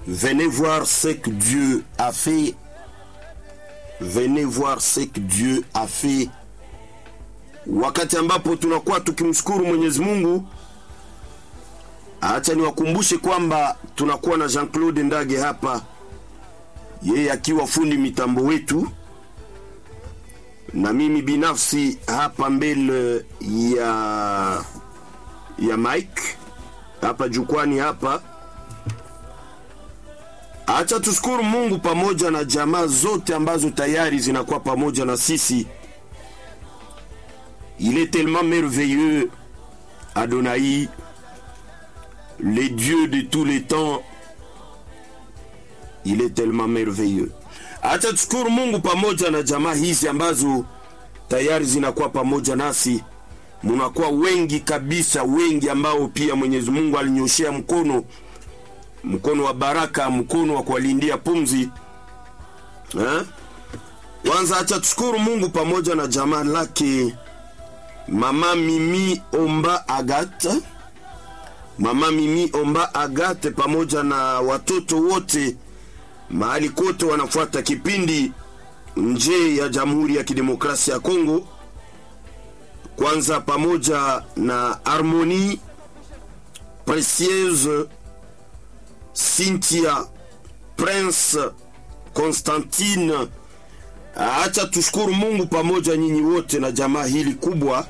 Venez voir ce que Dieu a fait. Venez voir ce que Dieu a fait. Wakati ambapo tunakuwa tukimshukuru Mwenyezi Mungu, acha niwakumbushe kwamba tunakuwa na Jean-Claude Ndage hapa, yeye akiwa fundi mitambo wetu, na mimi binafsi hapa mbele ya ya Mike hapa jukwani hapa. Acha tushukuru Mungu pamoja na jamaa zote ambazo tayari zinakuwa pamoja na sisi. Il est tellement merveilleux, Adonai, le Dieu de tous les temps. Il est tellement merveilleux. Acha tushukuru Mungu pamoja na jamaa hizi ambazo tayari zinakuwa pamoja nasi. Munakuwa wengi kabisa, wengi ambao pia Mwenyezi Mungu alinyoshea mkono mkono wa baraka, mkono wa kuwalindia pumzi eh? Kwanza acha tushukuru Mungu pamoja na jamaa lake Mama Mimi Omba Agate, Mama Mimi Omba Agate pamoja na watoto wote mahali kote wanafuata kipindi nje ya Jamhuri ya Kidemokrasia ya Kongo. Kwanza pamoja na Harmonie Precieuse Cynthia Prince Constantine. Acha tushukuru Mungu pamoja nyinyi wote na jamaa hili kubwa.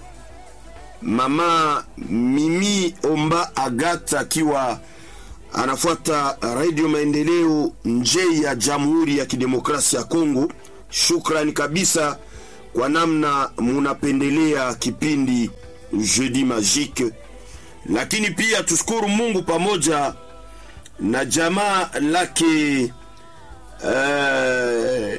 Mama Mimi Omba Agata akiwa anafuata Radio Maendeleo nje ya Jamhuri ya Kidemokrasia ya Kongo. Shukrani kabisa kwa namna munapendelea kipindi Jeudi Magique, lakini pia tushukuru Mungu pamoja na jamaa lake uh,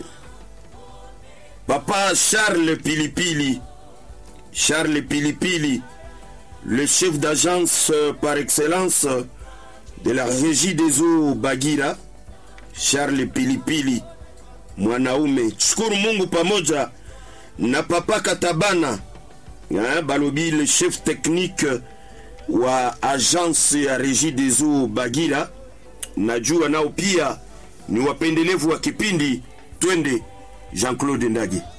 Papa Charles Pilipili, Charles Pilipili, le chef d'agence par excellence de la régie des eaux Bagira, Charles Pilipili, mwanaume. Tushukuru Mungu pamoja na Papa Katabana ha, balobi le chef technique wa agence ya régie des eaux Bagira najua nao pia ni wapendelevu wa kipindi. Twende Jean-Claude Ndage.